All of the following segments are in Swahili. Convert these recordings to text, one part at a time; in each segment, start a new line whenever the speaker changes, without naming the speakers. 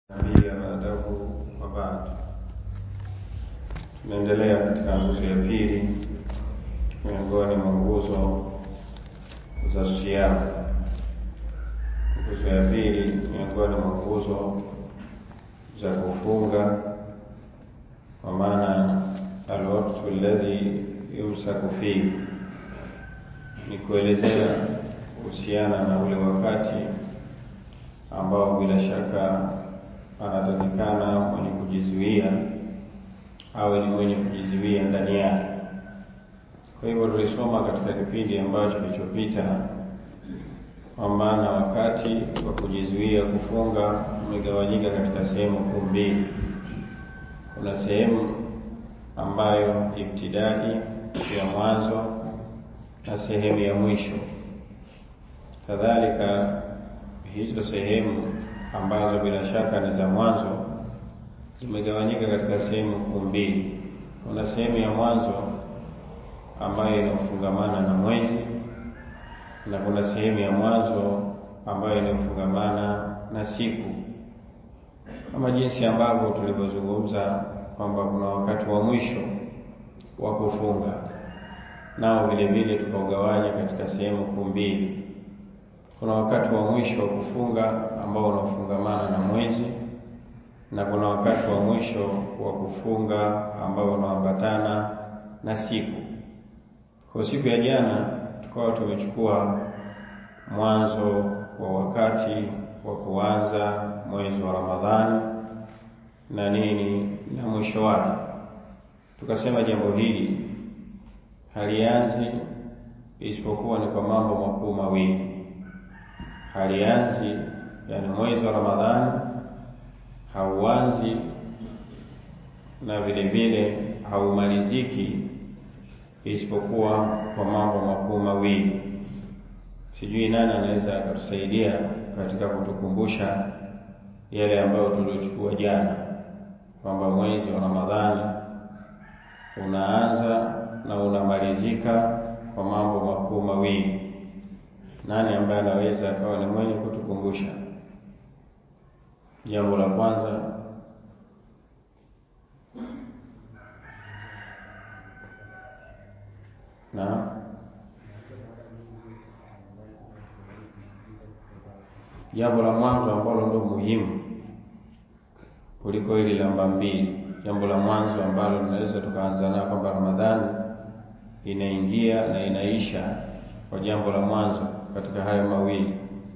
nabii baadahu wa baad. Tunaendelea katika nguzo ya pili miongoni mwa nguzo za siamu. Nguzo ya pili miongoni mwa nguzo za kufunga, kwa maana alwaktu alladhi yumsaku fihi, ni kuelezea kuhusiana na ule wakati ambao bila shaka anatakikana mwenye kujizuia awe ni mwenye kujizuia ndani yake. Kwa hivyo tulisoma katika kipindi ambacho kilichopita kwamba na wakati wa kujizuia kufunga umegawanyika katika sehemu kuu mbili. Kuna sehemu ambayo ibtidai ya mwanzo na sehemu ya mwisho. Kadhalika hizo sehemu ambazo bila shaka ni za mwanzo zimegawanyika katika sehemu kuu mbili. Kuna sehemu ya mwanzo ambayo inafungamana na mwezi na kuna sehemu ya mwanzo ambayo inafungamana na siku, kama jinsi ambavyo tulivyozungumza kwamba kuna wakati wa mwisho wa kufunga, nao vile vile tukaugawanya katika sehemu kuu mbili. Kuna wakati wa mwisho wa kufunga ambao unafungamana na mwezi na kuna wakati wa mwisho wa kufunga ambao unaambatana na siku. Kwa siku ya jana tukawa tumechukua mwanzo wa wakati wa kuanza mwezi wa Ramadhani na nini na mwisho wake. Tukasema jambo hili halianzi isipokuwa ni kwa mambo makuu mawili. Halianzi yani mwezi wa Ramadhani hauanzi na vile vile haumaliziki isipokuwa kwa mambo makuu mawili. Sijui nani anaweza akatusaidia katika kutukumbusha yale ambayo tuliochukua jana, kwamba mwezi wa Ramadhani unaanza na unamalizika kwa mambo makuu mawili. Nani ambaye anaweza akawa ni mwenye kutukumbusha? Jambo la kwanza na jambo la mwanzo ambalo ndo muhimu kuliko hili namba mbili. Jambo la mwanzo ambalo tunaweza tukaanza nao kwamba Ramadhani inaingia na inaisha kwa jambo la mwanzo katika hayo mawili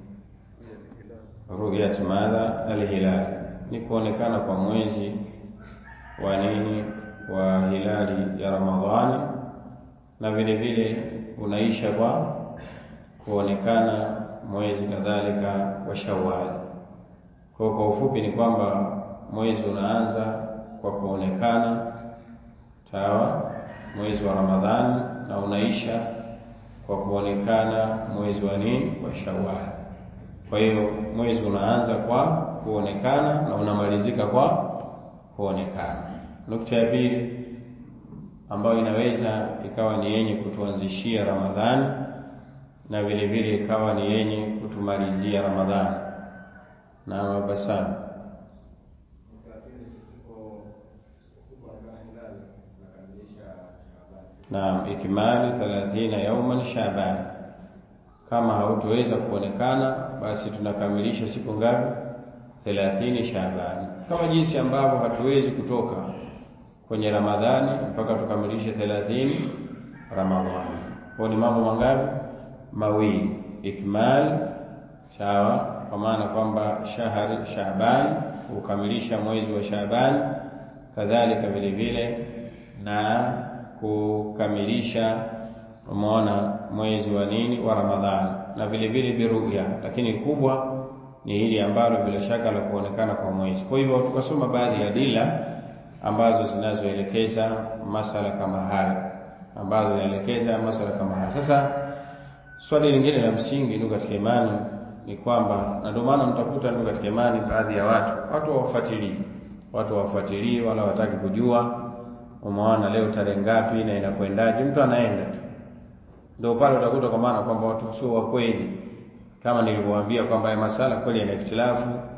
Ruyat madha alhilali, ni kuonekana kwa mwezi wa nini wa hilali ya Ramadhani, na vile vile unaisha kwa kuonekana mwezi kadhalika wa Shawwal. Kwa kwa ufupi ni kwamba mwezi unaanza kwa kuonekana sawa, mwezi wa Ramadhani, na unaisha kwa kuonekana mwezi wa nini wa Shawwal. Kwa hiyo mwezi unaanza kwa kuonekana na unamalizika kwa kuonekana. Nukta ya pili ambayo inaweza ikawa ni yenye kutuanzishia Ramadhani na vile vile ikawa ni yenye kutumalizia Ramadhani na mabasana na ikimali 30 yauman Shaaban kama hautoweza kuonekana basi tunakamilisha siku ngapi? thelathini Shaabani, kama jinsi ambavyo hatuwezi kutoka kwenye Ramadhani mpaka tukamilishe thelathini Ramadhani. Kwa ni mambo mangapi? Mawili, ikmal sawa, kwa maana kwamba shahari Shaabani, kukamilisha mwezi wa Shaabani, kadhalika vile vile na kukamilisha umeona mwezi wa nini wa Ramadhani na vile vile biruya, lakini kubwa ni hili ambalo bila shaka la kuonekana kwa mwezi. Kwa hivyo tukasoma baadhi ya dila ambazo zinazoelekeza masala kama haya, ambazo zinaelekeza masala kama haya. Sasa swali lingine la msingi ndugu katika imani ni kwamba, na ndio maana mtakuta ndugu katika imani, baadhi ya watu watu hawafuatilii, watu hawafuatilii wala hawataki kujua, umeona leo tarehe ngapi na inakwendaje, mtu anaenda tu ndio pale utakuta kwa maana kwamba watu sio wa kweli, kama nilivyowaambia kwamba haya masala kweli yana ikhtilafu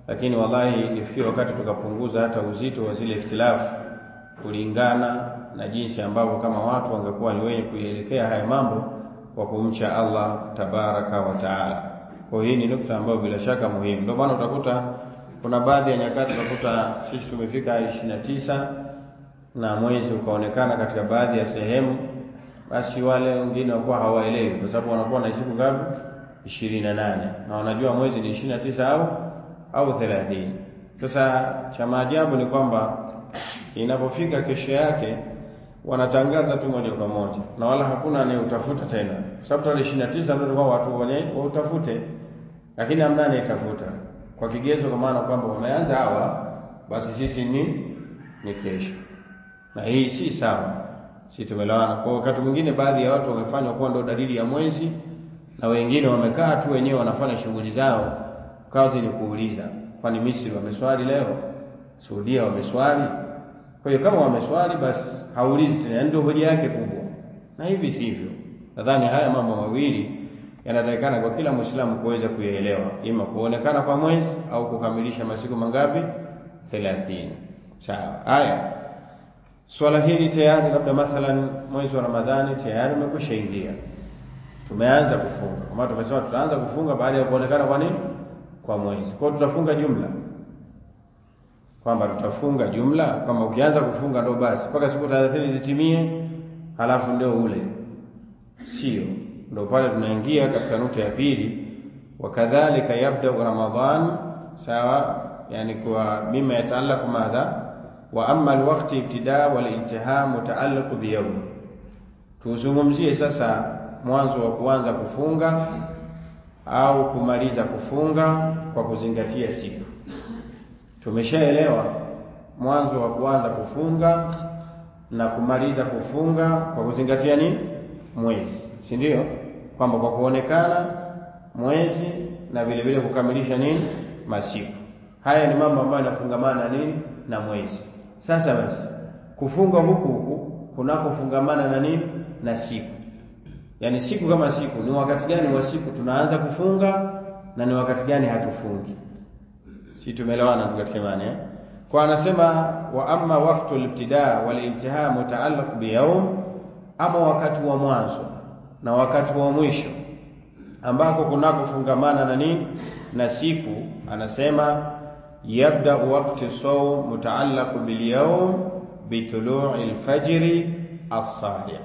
lakini wallahi ilifikia wakati tukapunguza hata uzito wa zile ikhtilafu kulingana na jinsi ambavyo kama watu wangekuwa ni wenye kuielekea haya mambo kwa kumcha Allah tabaraka wa taala. Kwa hii ni nukta ambayo bila shaka muhimu. Ndio maana utakuta kuna baadhi ya nyakati utakuta sisi tumefika ishirini na tisa na mwezi ukaonekana katika baadhi ya sehemu, basi wale wengine wakuwa hawaelewi, kwa sababu wanakuwa na siku ngapi? ishirini na nane na wanajua mwezi ni ishirini na tisa au au thelathini. Sasa cha maajabu ni kwamba inapofika kesho yake wanatangaza tu moja kwa moja na wala hakuna anayeutafuta tena, kwa sababu tarehe ishirini na tisa ndio tulikuwa watu wenye wautafute, lakini hamna anayetafuta kwa kigezo, kwa maana kwamba wameanza hawa, basi sisi ni ni kesho, na hii si sawa, si tumelewana. Kwa wakati mwingine baadhi ya watu wamefanywa kuwa ndio dalili ya mwezi, na wengine wamekaa tu wenyewe wanafanya shughuli zao, kazi ni kuuliza, kwani Misri wameswali leo? Saudia wameswali? Kwa hiyo kama wameswali basi haulizi tena, ndio hoja yake kubwa, na hivi sivyo. Nadhani haya mambo mawili yanatakikana kwa kila Muislamu kuweza kuyaelewa, ima kuonekana kwa mwezi au kukamilisha masiku mangapi? thelathini. Sawa. Haya, swala hili tayari, labda mathalan mwezi wa Ramadhani tayari umekwisha ingia, tumeanza kufunga, kwa maana tumesema tutaanza kufunga baada ya kuonekana kwa nini? Kwa mwezi. Kwa hiyo tutafunga jumla kwamba tutafunga jumla, kwamba ukianza kufunga ndo basi mpaka siku thelathini zitimie, halafu ndio ule, sio ndo pale tunaingia katika nukta ya pili, wakadhalika yabdau Ramadhan, sawa, yani kwa mima yataalaku madha wa amma alwaqti ibtida wal intiha mutaallaqu biyawm. Tuzungumzie sasa mwanzo wa kuanza kufunga au kumaliza kufunga kwa kuzingatia siku Tumeshaelewa mwanzo wa kuanza kufunga na kumaliza kufunga kwa kuzingatia nini? Mwezi, si ndio? Kwamba kwa kuonekana mwezi na vile vile kukamilisha nini? Masiku. Haya ni mambo ambayo yanafungamana nini? Na mwezi. Sasa basi, kufunga huku huku kunakofungamana na nini? Na siku. Yaani siku kama siku, ni wakati gani wa siku tunaanza kufunga na ni wakati gani hatufungi? si tumeelewana ndugu katika imani eh? Kwa anasema wa amma waqtu al-ibtida wal intiha mutaallaq bi yawm, ama wakati wa mwanzo na wakati wa mwisho ambako kunakofungamana na nini na siku, anasema yabda waqti sawm mutaallaq bil yawm bi tulu'i al-fajr as-sadiq.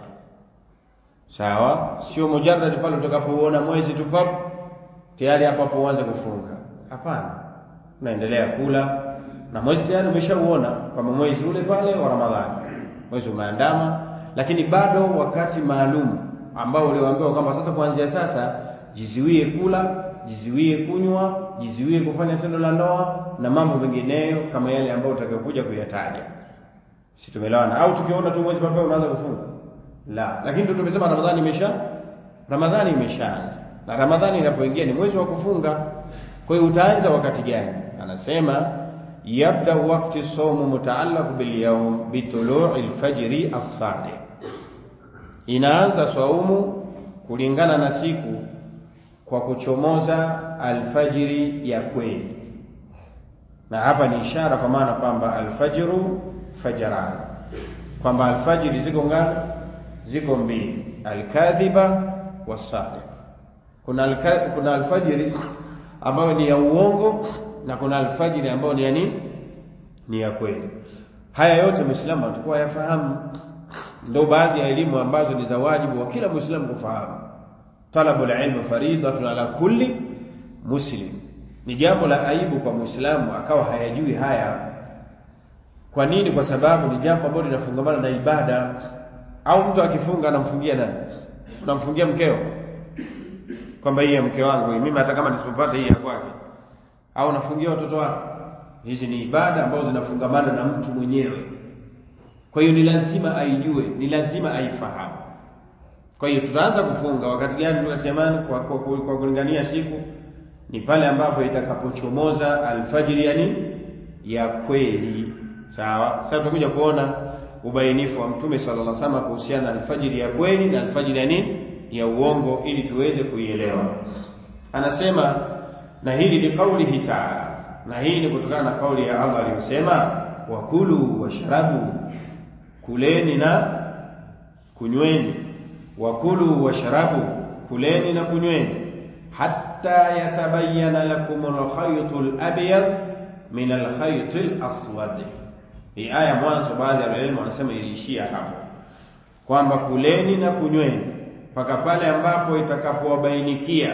Sawa, sio mujarrad pale utakapoona mwezi tu pap tayari hapo hapo uanze kufunga. Hapana, unaendelea kula na mwezi tayari umeshauona kwamba mwezi ule pale wa Ramadhani, mwezi umeandama, lakini bado wakati maalum ambao ulioambiwa kwamba sasa, kuanzia sasa jiziwie kula, jiziwie kunywa, jiziwie kufanya tendo la ndoa na mambo mengineyo kama yale ambayo utakayokuja kuyataja. Si tumeelewana? Au tukiona tu mwezi pale unaanza kufunga? La, lakini ndio tumesema Ramadhani imesha Ramadhani imeshaanza, na Ramadhani inapoingia ni mwezi wa kufunga. Kwa hiyo utaanza wakati gani? Anasema yabda waqti sawmu mutaallaq bil yawm bi tulu'i al-fajri as-sadiq, inaanza saumu kulingana na siku kwa kuchomoza alfajiri ya kweli, na hapa ni ishara kwa maana kwamba alfajru fajran, kwamba alfajiri ziko ngapi? Ziko mbili, alkadhiba wasadiq. Kuna alka, kuna alfajiri ambayo ni ya uongo na kuna alfajiri ambayo ni ya nini? Ni ya kweli. Haya yote Muislamu atakuwa yafahamu, ndio baadhi ya elimu ambazo ni za wajibu wa kila Muislamu kufahamu. Talabul ilmi faridatun ala kulli muslim, ni jambo la aibu kwa Muislamu akawa hayajui haya. Kwa nini? Kwa sababu ni jambo ambalo linafungamana na ibada. Au mtu akifunga anamfungia nani? Unamfungia mkeo kwamba hii ya mke wangu hii, mimi hata kama nisipopata hii ya kwake, au nafungia watoto wako. Hizi ni ibada ambazo zinafungamana na mtu mwenyewe, kwa hiyo ni lazima aijue, ni lazima aifahamu. Kwa hiyo tutaanza kufunga wakati gani? Katika imani kwa, kwa, kwa, kwa kulingania siku ni pale ambapo itakapochomoza alfajiri, yani ya kweli. Sawa. Sasa tutakuja kuona ubainifu wa Mtume sallallahu alaihi wasallam kuhusiana na alfajiri ya kweli na alfajiri ya nini ya uongo ili tuweze kuielewa. Anasema na hili ni kaulihi taala, na hii ni kutokana na kauli ya Allah aliyosema wakulu washrabu, kuleni na kunyweni. Wakulu washrabu, kuleni na kunyweni, hatta yatabayyana lakum alkhaytu alabyad min alkhayti alaswad. Hii aya mwanzo, baadhi ya walimu wanasema iliishia hapo kwamba kuleni na kunyweni mpaka pale ambapo itakapowabainikia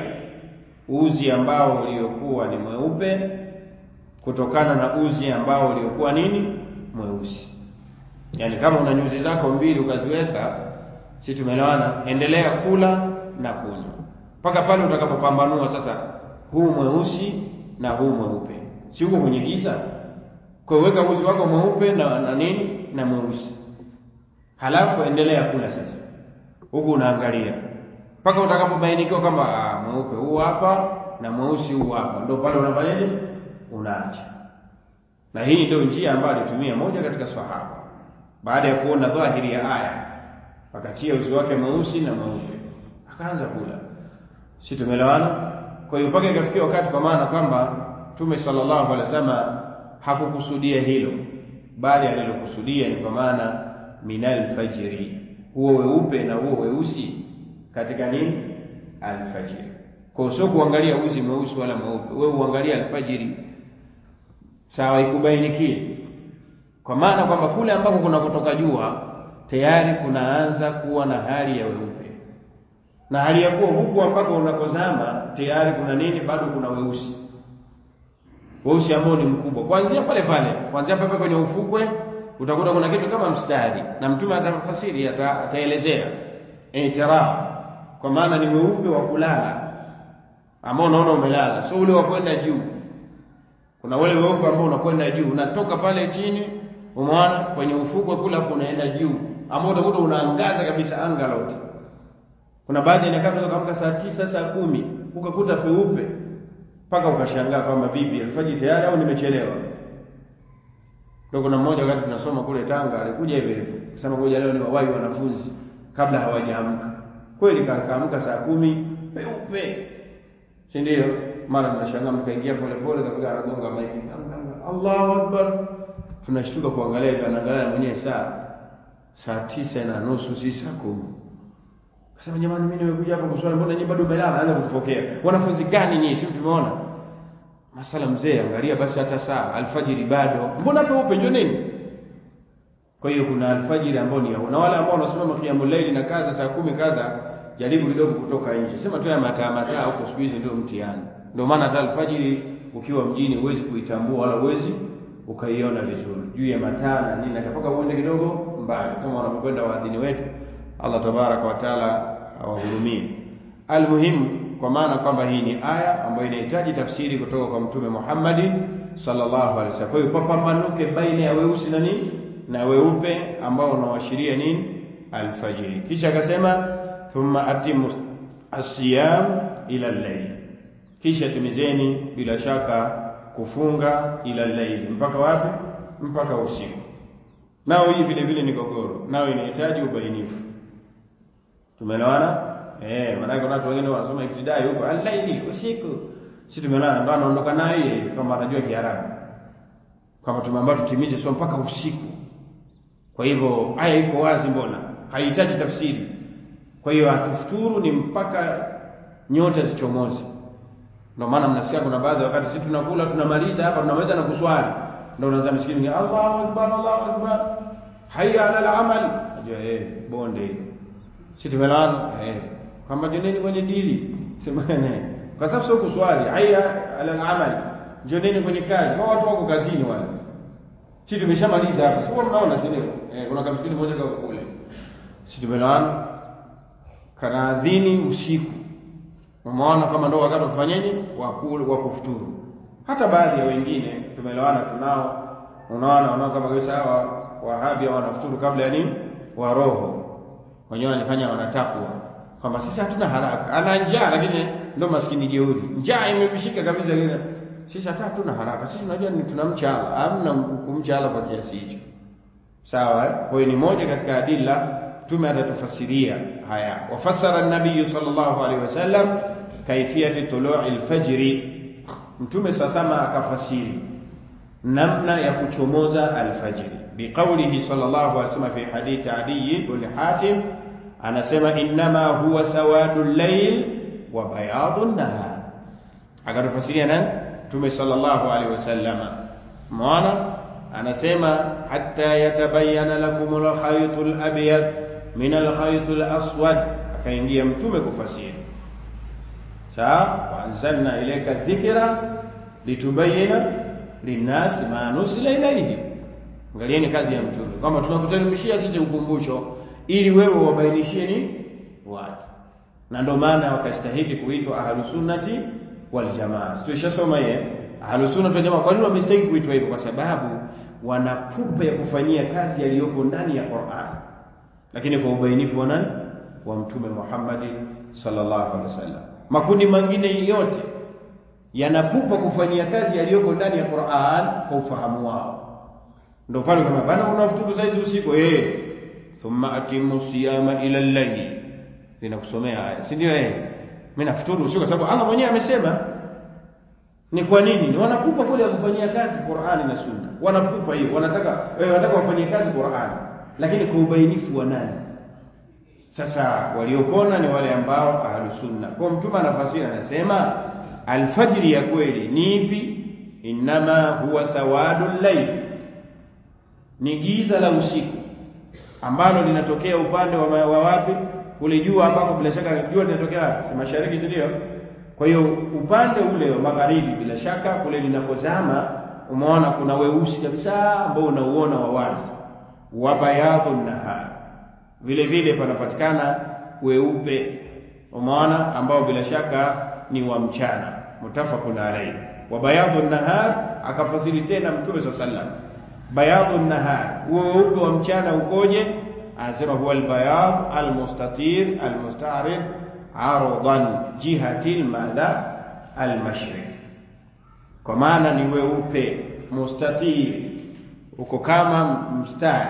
uzi ambao uliokuwa ni mweupe kutokana na uzi ambao uliokuwa nini mweusi. Yaani kama una nyuzi zako mbili ukaziweka, si tumeelewana? Endelea kula na kunywa mpaka pale utakapopambanua sasa, huu mweusi na huu mweupe, si huko kwenye giza. Kwa weka uzi wako mweupe na, na nini na mweusi, halafu endelea kula sasa, huku unaangalia mpaka utakapobainikiwa kwamba mweupe huu hapa na mweusi huu hapa, ndio pale unafanyaje? Unaacha. Na hii ndio njia ambayo alitumia moja katika sahaba, baada ya kuona dhahiri ya aya, akatia uzi wake mweusi na mweupe, akaanza kula. Si tumeelewana? Kwa hiyo mpaka ikafikia wakati, kwa maana kwamba Mtume sallallahu alaihi wasallam hakukusudia hilo, bali alilokusudia ni kwa maana minal fajri, huo weupe na huo weusi katika nini? Alfajiri. Kwa sio kuangalia uzi mweusi wala mweupe, wewe uangalia alfajiri, sawa, ikubainikie, kwa maana kwamba kule ambako kuna kutoka jua tayari kunaanza kuwa na hali ya weupe, na hali ya kuwa huku ambako unakozama tayari kuna nini? Bado kuna weusi, weusi ambao ni mkubwa, kuanzia pale pale, kuanzia pale kwenye ufukwe utakuta kuna kitu kama mstari, na Mtume atafasiri, ataelezea itiraf kwa maana ni weupe wa kulala ambao unaona umelala, sio ule wa kwenda juu. Kuna ule weupe ambao unakwenda juu, unatoka pale chini, umeona kwenye ufukwe kule, afu unaenda juu, ambao utakuta unaangaza kabisa anga lote. Kuna baadhi ya nyakati unaweza kuamka saa tisa saa kumi ukakuta peupe mpaka ukashangaa kwamba vipi, alfajiri tayari au nimechelewa? Ndio kuna mmoja wakati tunasoma kule Tanga alikuja hivyo hivyo, akasema ngoja leo ni wawahi wanafunzi kabla hawajaamka. Kweli kaamka saa kumi peupe, si ndio? Mara tunashangaa mkaingia polepole, kafika anagonga maiki, Allahu akbar. Tunashtuka kuangalia hivyo, anaangalia mwenyewe saa saa tisa na nusu, si saa kumi. Kasema jamani, mimi nimekuja hapa kuswali, mbona nyinyi bado mmelala? Anza kutufokea, wanafunzi gani nyinyi? Si tumeona masala mzee, angalia basi hata saa alfajiri bado, mbona peupe? Njoo nini? Kwa hiyo kuna alfajiri ambao ni na wale ambao wanasimama qiyamul layli na kadha saa kumi kadha, jaribu kidogo kutoka nje, sema tu ya mataa mataa huko, siku hizi ndio mtihani. Ndio maana hata alfajiri ukiwa mjini huwezi kuitambua wala huwezi ukaiona vizuri juu ya mataa na nini, akapaka uende kidogo mbali, kama wanapokwenda waadhini wetu. Allah tabaraka wa taala awahurumie. Almuhimu, kwa maana kwamba hii ni aya ambayo inahitaji tafsiri kutoka kwa Mtume Muhammad sallallahu alaihi wasallam. Kwa hiyo papambanuke baina ya weusi na nini na weupe ambao unaoashiria nini? Alfajiri. Kisha akasema thumma atimu asiyam ila llail, kisha timizeni bila shaka kufunga ila llaili, mpaka wapi? Mpaka usiku. Nao hii vile vile ni gogoro, nao inahitaji ubainifu. Tumeelewana? Eh, maana kuna watu wengine wanasoma ibtidai huko al-laili, usiku. Si tumeelewana? Ndio anaondoka naye yeye kama anajua Kiarabu, kama tumeambiwa tutimize sio mpaka usiku. Kwa hivyo aya iko wazi, mbona haihitaji tafsiri. Kwa hiyo atufuturu ni mpaka nyota zichomoze. Ndio maana mnasikia kuna baadhi ya wakati sisi tunakula tunamaliza hapa tunamaliza na kuswali, ndio unaanza msikini, Allahu akbar, Allahu akbar, hayya ala al-amal. Najua eh, bonde hilo si tumeelewana eh, kwamba joneni kwenye dili semane, kwa sababu sio kuswali, hayya ala al-amal, joneni kwenye kazi. Kwa watu wako kazini wale, si tumeshamaliza hapa, sio mnaona, si ndio? Eh, kuna kamsikini mmoja kwa kule, si tumeelewana, kanaadhini usiku, umeona kama ndio wakati wa kufanyaje, wa kufuturu. Hata baadhi ya wengine tumeelewana, tunao, unaona, unaona kama kabisa hawa wahabi wanafuturu kabla ya nini, wa roho wenyewe wanifanya wanatakwa kwamba sisi hatuna haraka, ana njaa lakini ndo maskini jeuri, njaa imemshika kabisa. Sisi hata hatuna haraka, sisi tunajua ni tunamcha Allah, hamna kumcha Allah kwa kiasi hicho, sawa. Kwa hiyo ni moja katika adilla Mtume atatufasiria haya. Wafassara an-nabiy sallallahu alaihi wasallam kaifiyati tulu'i al-fajri, mtume sasama akafasiri namna ya kuchomoza alfajiri biqaulihi sallallahu alaihi wasallam fi hadithi Adi ibn Hatim anasema innama huwa sawadu llail wa bayadu nahar akatufasiria nani mtume sallallahu alaihi wasallam maana anasema hatta yatabayana lakum alkhayt alabyad min alkhayt alaswad akaingia mtume kufasiri sawa waanzalna ilayka dhikra litubayina linnasi ma nusila ilayhi angalieni kazi ya mtume kwamba tunakuteremshia sisi ukumbusho ili wewe wabainishie ni watu na ndio maana wakastahili kuitwa ahlusunnati waljamaa tulishasoma ye ahlusunnati waljamaa kwa nini wamestahili kuitwa hivyo kwa sababu wana pupa ya kufanyia kazi yaliyoko ndani ya Qur'an lakini kwa ubainifu wa nani wa mtume Muhammad sallallahu alaihi wasallam makundi mengine yote yanapupa kufanyia kazi yaliyoko ndani ya Qur'an kwa ufahamu wao ndio pale kama bana unafuturu saizi usiku eh thumma atimu siyama ila al-layli ninakusomea haya si ndio eh mimi nafuturu usiku kwa sababu Allah mwenyewe amesema ni kwa nini ni wanapupa kule ya kufanyia kazi Qur'ani na Sunna wanapupa hiyo wanataka eh, wanataka wafanyie kazi Qur'ani lakini kwa ubainifu wa nani sasa waliopona ni wale ambao ahlusunna kwa mtume anafasiri anasema alfajiri ya kweli ni ipi innama huwa sawadul layl ni giza la usiku ambalo linatokea upande wa, wa wapi kule juu ambako bila shaka jua linatokea wapi si mashariki si ndio kwa hiyo upande ule wa magharibi bila shaka kule linakozama umeona kuna weusi kabisa ambao unauona wa wazi wa bayadun nahar vile vile panapatikana weupe umeona ambao bila shaka ni wa mchana mutafaqun alayhi wa bayadun nahar akafasiri tena mtume sallallahu alayhi wasallam bayadun nahar huo weupe wa mchana ukoje anasema huwa albayad almustatir almusta'rid aradan jihati almadha almashriq kwa maana ni weupe mustatir uko kama mstari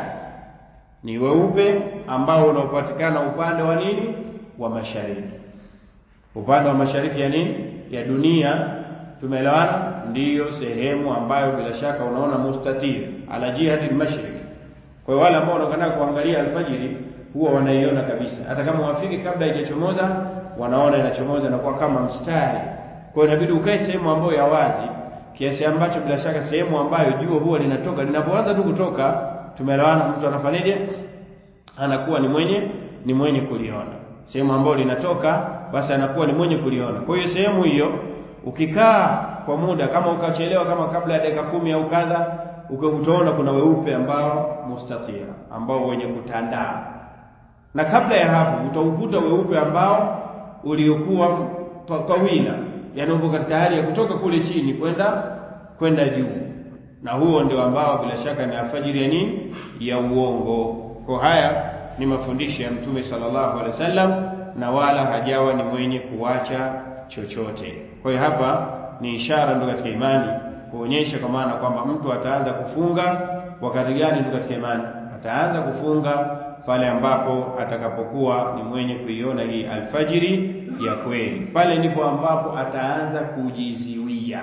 ni weupe ambao unaopatikana upande wa nini wa mashariki upande wa mashariki ya nini ya dunia tumeelewana ndiyo sehemu ambayo bila shaka unaona mustatir ala jihati al-mashriq kwa hiyo wale ambao wanakwenda kuangalia alfajiri huwa wanaiona kabisa hata kama wafike kabla haijachomoza wanaona inachomoza na kuwa kama mstari kwa hiyo inabidi ukae sehemu ambayo ya wazi kiasi ambacho bila shaka sehemu ambayo jua huwa linatoka linapoanza tu kutoka tumeelewana mtu anafanyaje anakuwa ni mwenye ni mwenye kuliona sehemu ambayo linatoka basi anakuwa ni mwenye kuliona kwa hiyo sehemu hiyo ukikaa kwa muda kama ukachelewa kama kabla ya dakika kumi au kadha utaona kuna weupe ambao mustatira ambao wenye kutandaa na kabla ya hapo utaukuta weupe ambao uliokuwa tawila yani upo katika hali ya kutoka kule chini kwenda kwenda juu na huo ndio ambao bila shaka ni alfajiri ya nini ya uongo kwa haya ni mafundisho ya mtume sallallahu alaihi wasallam na wala hajawa ni mwenye kuacha chochote kwa hiyo hapa ni ishara ndio katika imani kuonyesha kwa maana kwamba mtu ataanza kufunga wakati gani ndio katika imani ataanza kufunga pale ambapo atakapokuwa ni mwenye kuiona hii alfajiri ya kweli pale ndipo ambapo ataanza kujiziwia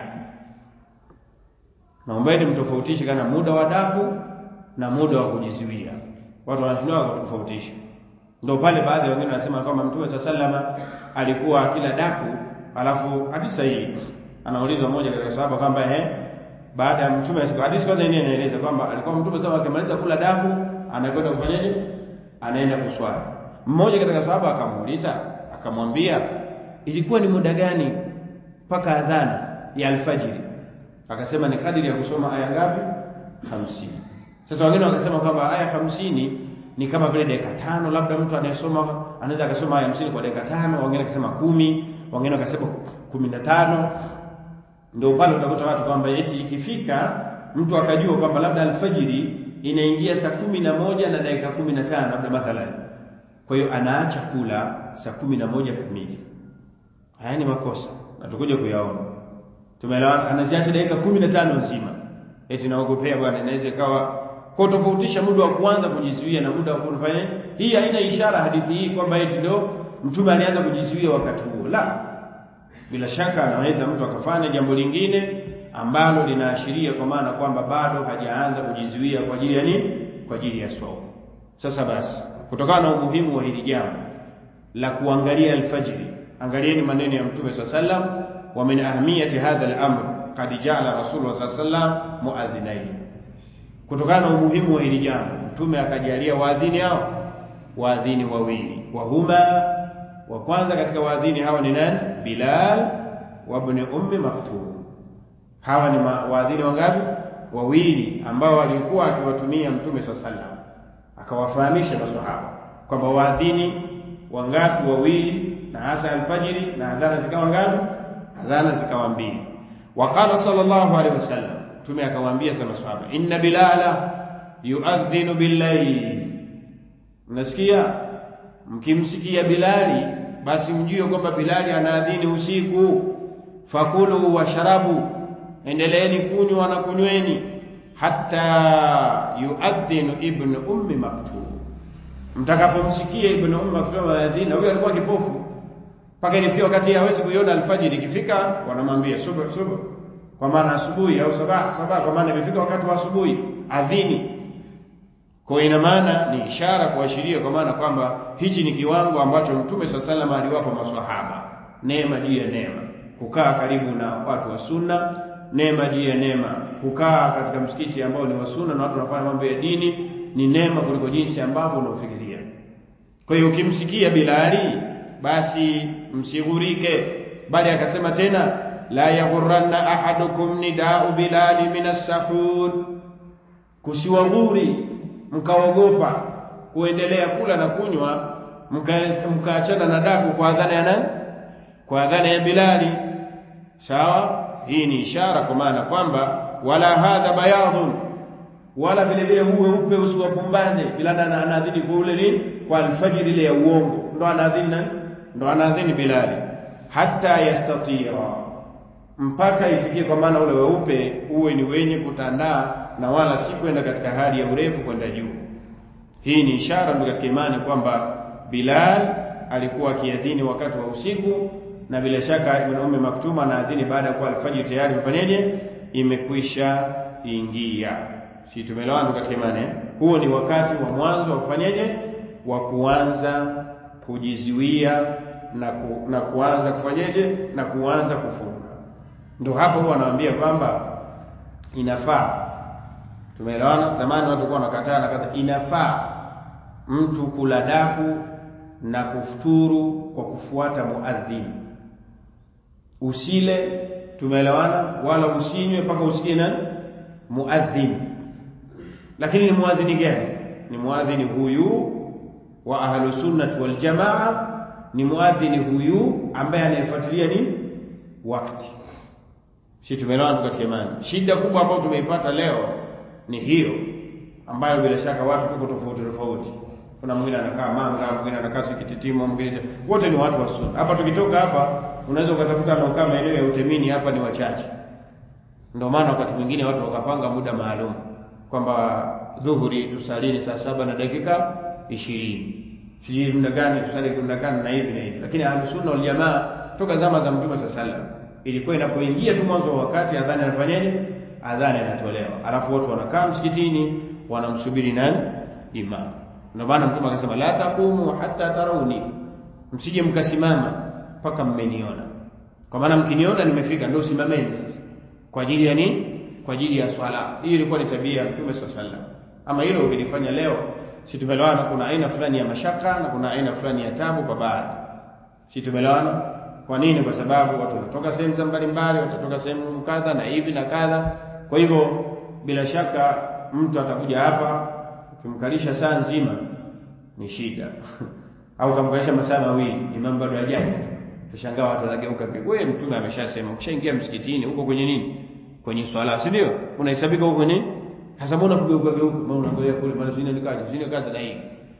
naombeni mtofautishe kana muda wa daku na muda wa kujiziwia watu wanashindwa kutofautisha ndio pale baadhi ya wengine wanasema kwamba mtume sallama alikuwa akila daku alafu hadithi sahihi anaulizwa mmoja katika sahaba kwamba eh baada ya mtume hadithi kwanza yenyewe inaeleza kwamba alikuwa mtume sasa akimaliza kula daku anakwenda kufanyaje anaenda kuswali mmoja katika sahaba akamuuliza akamwambia ilikuwa ni muda gani mpaka adhana ya alfajiri akasema ni kadiri ya kusoma aya ngapi hamsini sasa wengine wakasema kwamba aya hamsini ni kama vile dakika tano labda mtu anayesoma anaweza akasoma aya hamsini kwa dakika tano wengine akasema kumi wengine wakasema kumi na tano ndio pale utakuta watu kwamba eti ikifika mtu akajua kwamba labda alfajiri inaingia saa kumi na moja na dakika kumi na tano labda mathalan kwa hiyo anaacha kula saa kumi na moja kamili haya ni makosa na tukuja kuyaona tumeelewana anaziacha dakika kumi na tano nzima eti naogopea bwana inaweza ikawa kwa tofautisha muda wa kuanza kujizuia na muda wa kufanya hii haina ishara hadithi hii kwamba eti ndio mtume alianza kujizuia wakati huo la bila shaka anaweza mtu akafanya jambo lingine ambalo linaashiria kwa maana kwamba bado hajaanza kujizuia kwa ajili ya nini kwa ajili ya saumu sasa basi kutokana na umuhimu wa hili jambo la kuangalia alfajiri angalieni maneno ya mtume saa sallam wa min ahmiyati hadha al-amr qad ja'ala rasulullah saa sallam muadhinain kutokana na umuhimu wa hili jambo mtume akajalia waadhini hao waadhini wawili wahuma wa kwanza katika waadhini hawa ni nani bilal wa ibn ummi maktum hawa ni waadhini wangapi wawili ambao walikuwa akiwatumia mtume saa sallam akawafahamisha maswahaba kwamba waadhini wangapi wawili na hasa alfajiri na adhana zikawa ngapi adhana zikawa mbili waqala sallallahu alaihi wasallam mtume akawaambia sana maswahaba inna bilala yuadhinu billayl mnasikia mkimsikia bilali basi mjue kwamba bilali anaadhini usiku fakulu washarabu endeleeni kunywa na kunyweni hatta yuadhinu ibnu ummi maktum mtakapomsikia ibnu ummi maktum anaadhini huyo alikuwa kipofu mpaka ilifika wakati hawezi kuiona alfajiri ikifika wanamwambia subuh subuh kwa maana asubuhi au sabah sabah kwa maana imefika wakati wa asubuhi adhini kwa ina maana ni ishara kuashiria kwa maana kwamba hichi ni kiwango ambacho mtume saa salama aliwapa maswahaba neema juu ya neema kukaa karibu na watu wa sunna neema juu ya neema kukaa katika msikiti ambao ni wa sunna na watu wanafanya mambo ya dini ni neema kuliko jinsi ambavyo unaofikiria kwa hiyo ukimsikia bilali basi msighurike bali akasema tena la yaghurranna ahadukum nidau bilali min as-sahur kusiwaghuri mkaogopa kuendelea kula na kunywa mkaachana na daku kwa adhana ya nani kwa adhana ya bilali sawa hii ni ishara kwa maana kwamba wala hadha bayadhun wala vile vile huwe upe usiwapumbaze bilali anaadhini kwa ule nini kwa alfajiri ile ya uongo ndo anaadhini nani ndo anaadhini bilali hata yastatira mpaka ifikie kwa maana ule weupe uwe ni wenye kutandaa na wala si kwenda katika hali ya urefu kwenda juu hii ni ishara ndio katika imani kwamba Bilal alikuwa akiadhini wakati wa usiku na bila shaka Ibn Ummi Maktum anaadhini baada ya kuwa alfajiri tayari imefanyaje imekwisha ingia si tumeelewana katika imani eh? huo ni wakati wa mwanzo wa kufanyaje wa kuanza kujizuia na, ku, na kuanza kufanyaje na kuanza kufunga ndio hapo huwa anawaambia kwamba inafaa tumeelewana zamani watu walikuwa wanakataa na kadha inafaa mtu kula daku na kufuturu kwa kufuata muadhin usile tumeelewana wala usinywe mpaka usikie nani muadhin lakini ni muadhini gani ni muadhini huyu wa ahlu sunnati wal jamaa ni muadhini huyu ambaye anayefuatilia nini wakati si tumeelewana katika imani shida kubwa ambayo tumeipata leo ni hiyo ambayo bila shaka watu tuko tofauti tofauti kuna mwingine anakaa Manga mwingine anakaa Sikititimo mwingine wote ni watu wa sunna hapa tukitoka hapa unaweza ukatafuta anaokaa maeneo ya utemini hapa ni wachache ndio maana wakati mwingine watu wakapanga muda maalum kwamba dhuhuri tusalini saa saba na dakika ishirini sijui muda gani tusali muda gani na hivi na hivi lakini ahlusunna wal jamaa toka zama za mtume saa salam ilikuwa inapoingia tu mwanzo wa wakati adhani anafanyaje adhani inatolewa alafu watu wanakaa msikitini wanamsubiri nani imam ndio maana mtume akasema la taqumu hatta tarawni msije mkasimama mpaka mmeniona kwa maana mkiniona nimefika ndio simameni sasa kwa ajili ya nini kwa ajili ya swala hii ilikuwa ni tabia ya mtume swalla sallam ama hilo ukilifanya leo si tumelewana kuna aina fulani ya mashaka na kuna aina fulani ya tabu kwa baadhi si tumelewana kwa nini kwa sababu watu wanatoka sehemu za mbalimbali watatoka sehemu kadha na hivi na kadha kwa hivyo bila shaka mtu atakuja hapa ukimkalisha saa nzima ni shida au kamkalisha masaa mawili imam bado hajaja tushangaa watu wanageuka wewe mtume ameshasema ukishaingia msikitini huko kwenye nini kwenye swala si ndio unahesabika huko nini sasa mbona kugeuka geuka mbona unaangalia kule mara zingine nikaje zingine kadha na hivi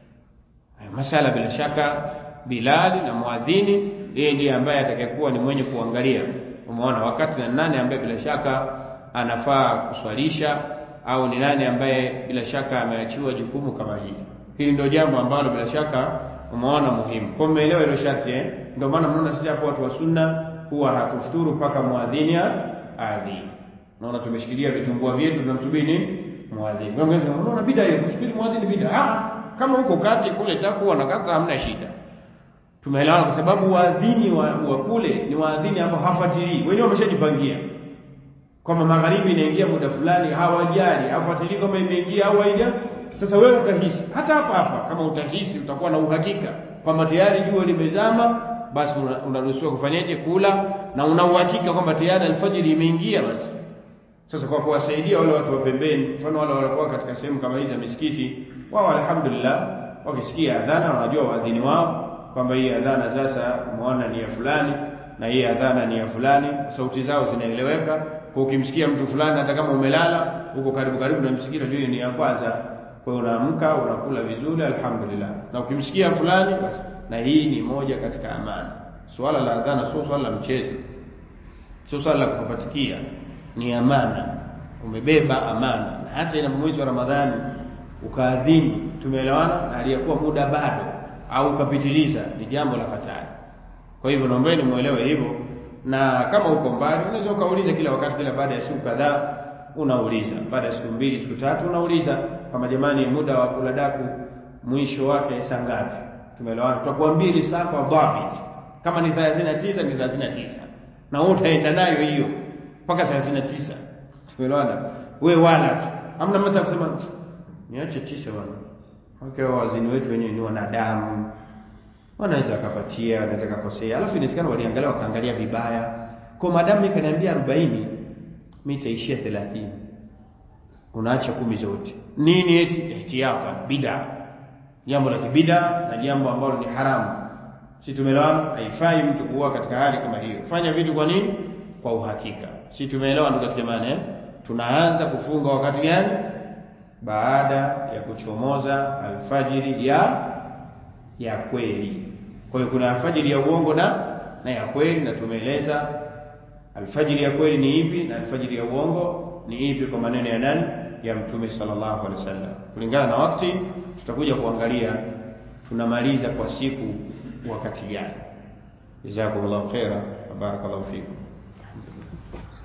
masala bila shaka Bilali na muadhini yeye ndiye ambaye atakayekuwa ni mwenye kuangalia umeona wakati na nani ambaye bila shaka anafaa kuswalisha au ni nani ambaye bila shaka ameachiwa jukumu kama hili hili ndio jambo ambalo bila shaka umeona muhimu kwa mmeelewa hilo sharti eh ndio maana mnaona sisi hapo watu wa sunna huwa hatufuturu mpaka muadhini adhini. Naona tumeshikilia vitumbua vyetu tunamsubiri nini? Muadhini. Unaona bida hiyo kusubiri muadhini bida. Ah, kama huko kati kule takuwa na kaza hamna shida. Tumeelewana kwa sababu waadhini wa, wa kule ni waadhini ambao hafuatilii. Wenyewe wameshajipangia. Kwamba magharibi inaingia muda fulani hawajali, hafuatilii kama imeingia au haija. Sasa wewe ukahisi hata hapa hapa kama utahisi utakuwa na uhakika kwamba tayari jua limezama basi unaruhusiwa una kufanyaje kula na una uhakika kwamba tayari alfajiri imeingia basi sasa kwa kuwasaidia wale watu wa pembeni mfano wale walikuwa katika sehemu kama hizi za misikiti wao alhamdulillah wakisikia adhana wanajua waadhini wao kwamba hii adhana sasa muona ni ya fulani na hii adhana ni ya fulani sauti zao zinaeleweka kwa ukimsikia mtu fulani hata kama umelala uko karibu karibu na msikiti unajua ni ya kwanza kwa hiyo unaamka unakula vizuri alhamdulillah na ukimsikia fulani basi na hii ni moja katika amana swala la adhana sio swala la mchezo sio swala la kupapatikia ni amana umebeba amana na hasa ina mwezi wa ramadhani ukaadhini tumeelewana na aliyekuwa muda bado au ukapitiliza ni jambo la hatari kwa hivyo naombeni muelewe hivyo na kama uko mbali unaweza ukauliza kila wakati kila baada ya siku kadhaa unauliza baada ya siku mbili siku tatu unauliza kama jamani muda wa kula daku mwisho wake saa ngapi tumeelewana tutakuambia ile saa kwa dhabit kama ni 39 ni 39 na wewe utaenda nayo hiyo mpaka 39 tumeelewana wewe wala tu hamna mtu kusema niache tisha bwana okay wazini wetu wenyewe ni wanadamu wanaweza akapatia wanaweza kukosea alafu inawezekana waliangalia wakaangalia vibaya kwa madamu mimi kaniambia 40 mimi nitaishia 30 unaacha kumi zote nini eti ihtiyata bid'a jambo la kibida na jambo ambalo ni haramu si tumeelewana haifai mtu kuwa katika hali kama hiyo fanya vitu kwa nini kwa uhakika si tumeelewa ndugu katika maana eh tunaanza kufunga wakati gani baada ya kuchomoza alfajiri ya ya kweli kwa hiyo kuna alfajiri ya uongo na na ya kweli na tumeeleza alfajiri ya kweli ni ipi na alfajiri ya uongo ni ipi kwa maneno ya nani ya mtume sallallahu alaihi wasallam kulingana na wakati tutakuja kuangalia tunamaliza kwa siku wakati gani jazakumullahu khaira barakallahu fikum